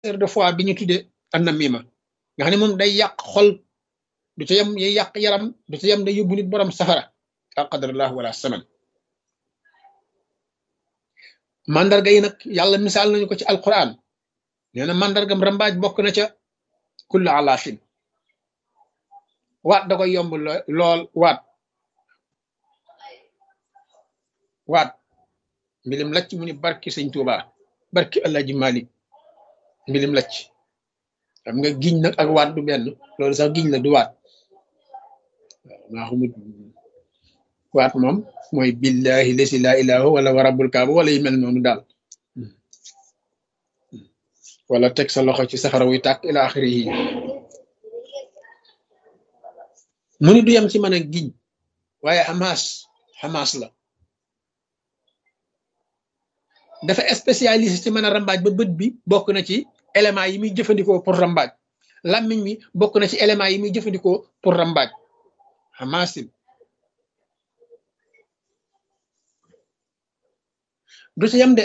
cancer de foie bi ñu tuddee annamima nga xam ne moom day yàq xol du ca yem day yàq yaram du ca yem day yóbbu nit borom safara la qadarallah wala saman mandarga yi nag yàlla misaal nañu ko ci alquran nee na mandargam rambaaj bokk na ca kullu alaafin waat da koy yomb lool waat waat mbilim lacc mu ni barki sëñ Tuuba barki Alaaji Malik mbilim lacc xam nga giñ nag ak waat du benn loolu sax giñ la du waat waaw maa xamut waat moom mooy billahi lesi laa ilaaha wala wa rabbul kaaba wala yu mel noonu daal wala teg sa loxo ci safara wuy tàkk ila axiri yi mu ni du yem ci mën a giñ waaye xamaas xamaas la dafa spécialisé ci mën a rambaaj ba bët bi bokk na ci éléments yi muy jëfandikoo pour rambaaj làmmiñ mi bokk na ci éléments yi muy jëfandikoo pour rambaaj xamaasin du ci yem de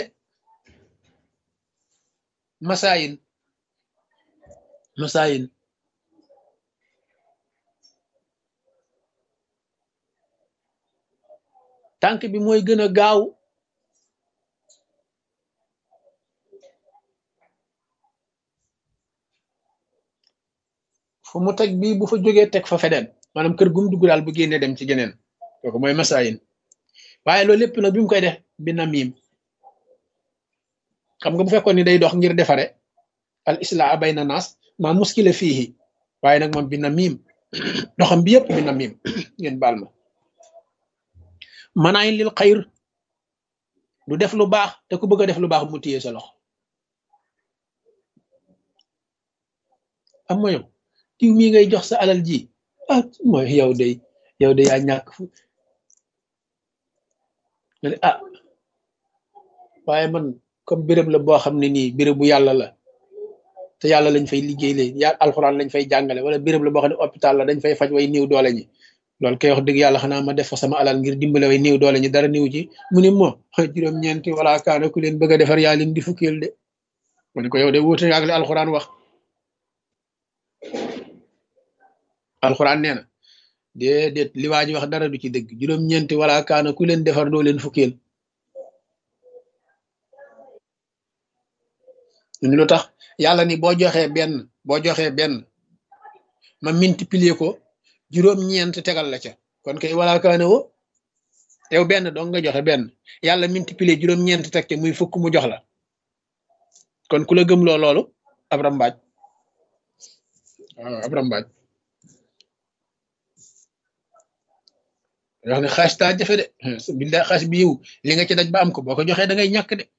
masaayin masaayin tànk bi mooy gën a gaaw fu mu teg bii bu fa jógee teg fa feneen maanaam kër gum dugg daal bu génnee dem ci geneen kooku mooy masaayin waaye loolu lépp nag bi mu koy def bi namim xam nga bu fekkoon ni day dox ngir defare al islaa bayna naas ma muskila fiihi waaye nag moom bi namim doxam bi yëpp bi namim ngeen baal ma manaayin lil xayr du def lu baax te ku bëgg a def lu baax mu téye sa loxo am moyom tiw mii ngay jox sa alal ji ah mooy yow day yow de yaa ñàkk fu nga ne ah waaye man comme béréb la boo xam ne nii béréb bu yàlla la te yàlla lañ fay liggéey leen ya alxuraan lañ fay jàngale wala béréb la boo xam ne hôpital la dañ fay faj way néew doole ñi loolu kay wax dëgg yàlla xanaa ma def fa sama alal ngir dimbale way néew doole ñi dara néew ci mu ni moo juróom-ñeenti wala kaana ku leen bëgg a defar yaa leen di fukkeel de mu ne ko yow de wuute ak li alxuraan wax alxuraan nee na déedéet li waa ji wax dara du ci dëgg juróom-ñeenti wala kaana ku leen defar doo leen fukkeel ñu lu tax yàlla ni boo joxee benn boo joxee benn ma multiplier ko juróom-ñeent tegal la ca kon kay wala kaana wo yow benn dong nga joxe benn yàlla multiplier juróom-ñeent teg ca muy fukk mu jox la kon ku la gëmloo loolu ab rambaaj waaw ab rambaaj wax ne xaas taa jafe de billaay xaas bi yiw li nga ci daj ba am ko boo ko joxee da ngay ñàkk de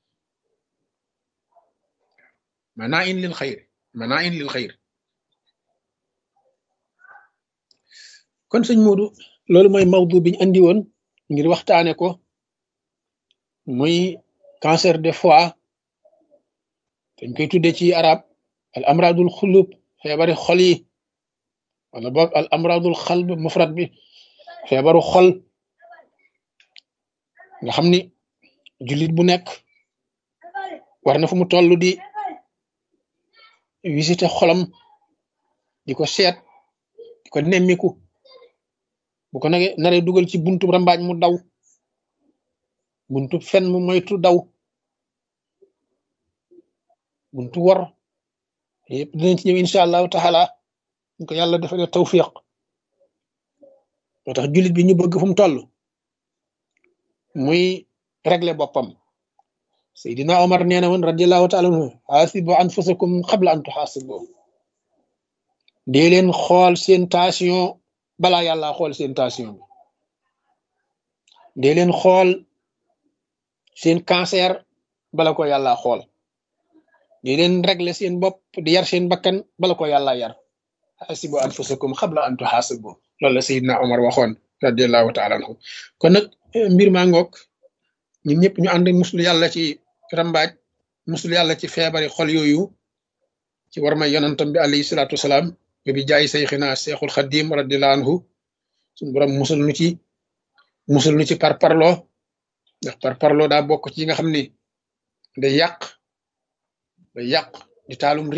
manaa in lil xayr manaa in lil xayr kon sëñ Moodu loolu mooy mawdu biñ andi woon ngir waxtaane ko muy cancer de foie dañ koy tudde ci arab al amradul xulub feebari xol yi wala boog al amradul xalb mufrad bi feebaru xol nga xam ni jullit bu nekk war na fu mu toll di visité xolam di ko seet di ko nemmiku bu ko nage naree dugal ci buntu rambaaj mu daw buntu fen mu moytu daw buntu wor yëpp dinañ ci ñëw incha allahu taala ñu ko yàlla defalee tawfiq moo tax jullit bi ñu bëgg fu mu toll muy régler boppam Seydina Omar nee na woon radiallahu taala anhu xaasibu anfusakum qabla an tuxaasibu dee leen xool seen tension balaa yàlla xool seen tension bi dee leen xool seen cancer bala ko yàlla xool dee leen régler seen bopp di yar seen bakkan bala ko yàlla yar xaasibu anfusakum qabla an tuxaasibu loolu la Seydina Omar waxoon radiallahu taala anhu kon nag mbir maa ngoog ñun ñëpp ñu ànd muslu yàlla ci rambaaj muslu yàlla ci feebari xol yooyu ci war may yonantam bi alayhi salaatu wasalaam ba bi jaay sayxina seexul xadim radiallahu anhu suñu borom musul nu ci musul nu ci par parloo ndax par parloo daa bokk ci nga xam ni day yàq day yàq di taalum